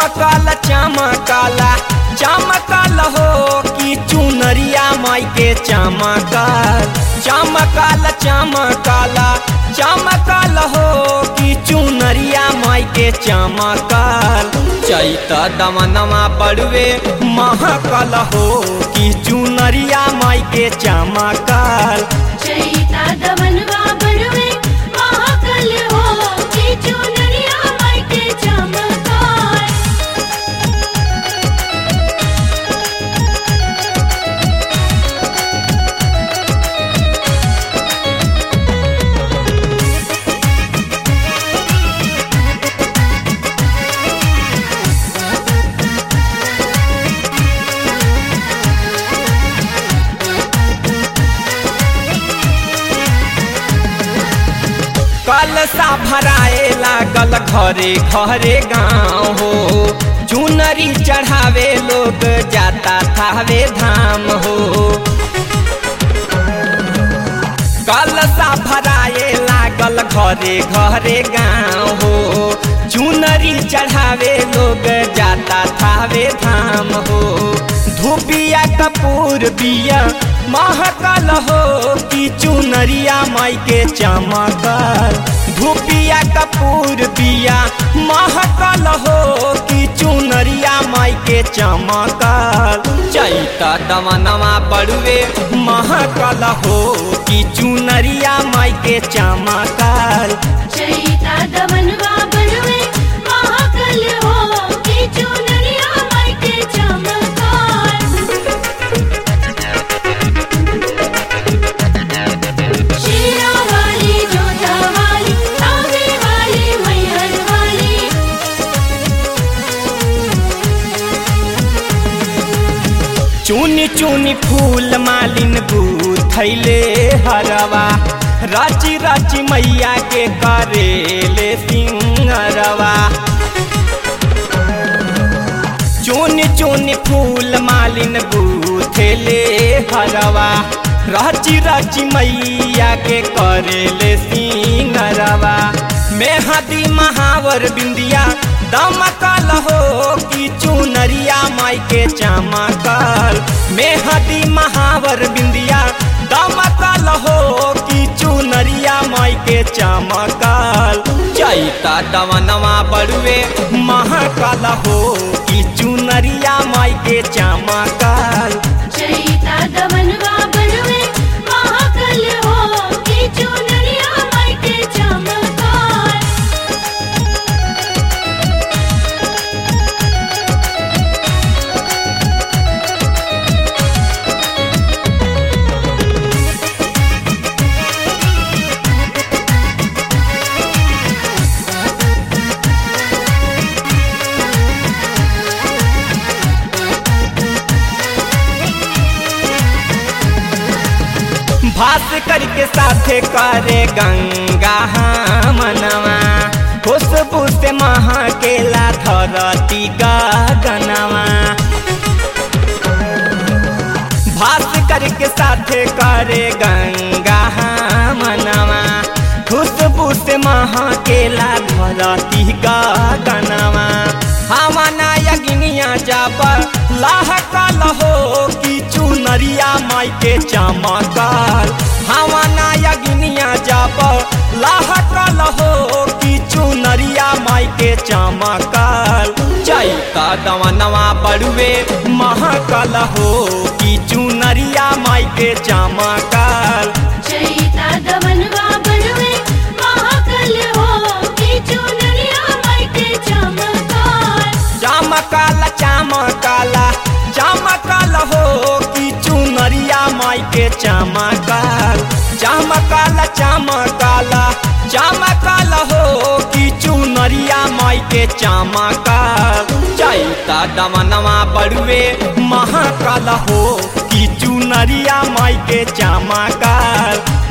चमकल चमकला चमकल हो कि चुनरिया माई के चमकल चमकल चमकला चमकल हो कि चुनरिया माई के चमकल चैत दमनमा बड़ुए महकल हो कि चुनरिया माई के चमकल चैता दमनवा बड़वे महाकल हो के चुनरिया माई के चमकार कलसा भराए लागल घरे घरे गाँव हो चुनरी चढ़ावे लोग जाता थावे धाम हो कलसा भराए लागल घरे घरे गाँव हो चुनरी चढ़ावे लोग जाता थावे धाम हो धूपिया कपूर बिया महकल हो कि चुनरिया माई के चमकल धूपिया कपूर बिया महकल हो कि चुनरिया माई के चमकल चैता दमनमा बड़ुए महकल हो कि चुनरिया माई के चमकल चैता दमनवा बड़वे महाकल हो के चुनरिया माई के चमकार शेरा वाली जोधा वाली तावे वाली मैहर वाली चुनी चुनी फूल मालिन गुथैले हरवा राची राची मैया के करेले सिंगरवा चुनी चुनी फूल मालिन गुथेले हरवा राची राची मैया के करेले सिंगरवा मेहदी महावर बिंदिया दमकल हो कि चुनरिया माई के चमकल मेहदी महावर बिंदिया दमकल हो कि चुनरिया माई के चमकल चैता दमनवा बड़ुए महकल हो कि चुनरिया माई के चमकल चैता दमनवा बड़वे महाकल हो के चुनरिया माई के चमकार भास्कर के साथे करे गंगा मनवा खुशबू से महकेला धरती गगनवा भास्कर के साथे करे गंगा मनवा खुशबू से महकेला धरती गगनवा हमाना यज्ञिया जब लहकल हो कि चुनरिया माई के चमकल हमाना यज्ञिया जब लहकल हो कि चुनरिया माई के चमकल चैता दमनवा बड़ुए महकल हो कि चुनरिया माई के चमकल चैता दमनवा बड़वे महाकल हो के चुनरिया माई के चमकार चमकल चमकल चमकल हो कि चुनरिया माई के चमकल चमकल चमकल चमकल हो कि चुनरिया माई के चमकल चैता दमनवा बड़ुए महकल हो कि चुनरिया माई के चमकल